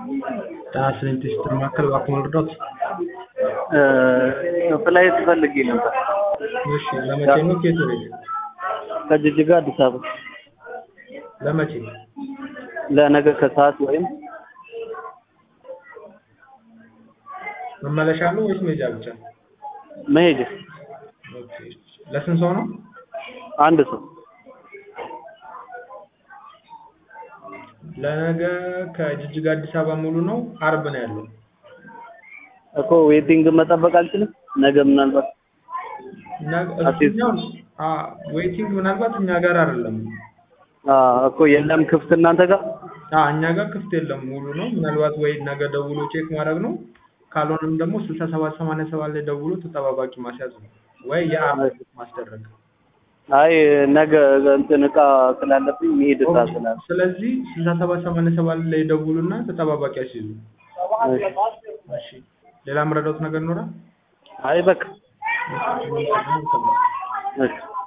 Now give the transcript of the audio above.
ጤና ይስጥልኝ ቴስትር ማዕከል እባክዎ ልርዳዎት? ፍላይት ፈልጌ ነበር። እሺ ለመቼ ነው ከየት ወዴት? ከጅጅጋ አዲስ አበባ ለመቼ? ለነገ ከሰዓት ወይም መመለሻ ነው ወይስ መሄጃ ብቻ? መሄጃ ኦኬ ለስንት ሰው ነው? አንድ ሰው ለነገ ከጅጅጋ አዲስ አበባ ሙሉ ነው። አርብ ነው ያለው። እኮ ዌቲንግ መጠበቅ አልችልም። ነገ ምናልባት እሱኛው ዌቲንግ ምናልባት እኛ ጋር አይደለም። እኮ የለም ክፍት እናንተ ጋር አዎ እኛ ጋር ክፍት የለም ሙሉ ነው። ምናልባት ወይ ነገ ደውሎ ቼክ ማድረግ ነው። ካልሆነም ደግሞ ስልሳ ሰባት ሰማንያ ሰባት ላይ ደውሎ ተጠባባቂ ማስያዝ ነው ወይ የአርብ ማስደረግ። አይ ነገ እንትን እቃ ስላለብኝ መሄድ እቃ ስላለ ስለዚህ ስልሳ ሰባት ሰማንያ ሰባት ላይ ደውሉና ተጠባባቂ አስይዙ። እሺ ሌላ የምረዳዎት ነገር ይኖራል? አይ በቃ እሺ እሺ